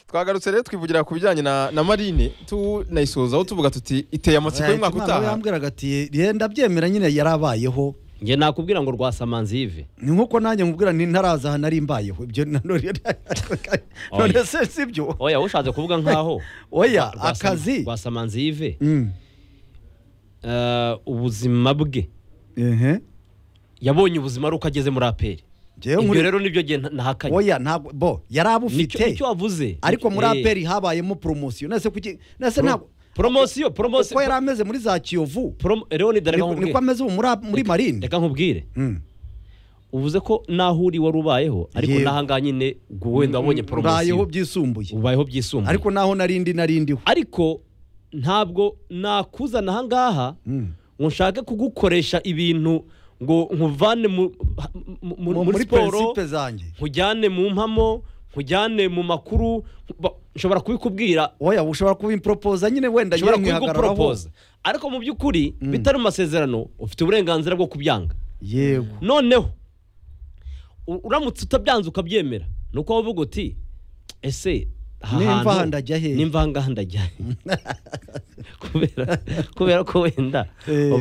twagarutse rero twivugira ku bijyanye na na marine tunayisozaho tuvuga tuti iteye amatsiko y'umwaka Imana utaha yambwiraga ati "Ye, ndabyemera nyine yarabayeho njye nakubwira ngo rwasamanzi yive ni nk'uko nanjye mubwira ni ntaraza aha nari mbayeho ibyo na none none se si byo oya ushatse kuvuga nkaho oya Rwasa- akazi rwasamanzi yive Mm. eh, ubuzima bwe ehe yabonye ubuzima ari uko ageze muri aperi Njyewe ibyo nkuri- rero nibyo ngiye nta- nahakanye oya ntabwo bo yari Nicyo- abufite nicyo wavuze ariko muri Eh, aperi habayemo poromosiyo nese kuki nese pro- ntabwo poromosiyo poromosiyo uko yari ameze muri za kiyovu promo- leonide reka niko niko nkubwire ameze ubu muri muri marine reka nkubwire Mm. uvuze ko naho uri wari ubayeho ariko Yewe. n'aha ngaha nyine ubwo wenda wabonye mbayeho poromosiyo byisumbuye ubayeho byisumbuye ariko naho narindi narindiho ariko ntabwo nakuzana aha ngaha ngo nshake kugukoresha ibintu ngo nkuvane mu- mu- mu- muri muri siporo peresipe zanjye nkujyane mu mpamo nkujyane mu makuru ba- nshobora kubikubwira oya ushobora kubimpropoza nyine wenda nshobora nyine nkihagararaho kubigupropoza ariko mu by'ukuri bitari mu masezerano ufite uburenganzira bwo kubyanga yego noneho u- uramutse utabyanze ukabyemera ni uko wavuga uti ese aha Nimva hantu- aha ndajya hehe?" nimva aha ngaha ndajya hehe?" kubera kubera ko wenda Eh.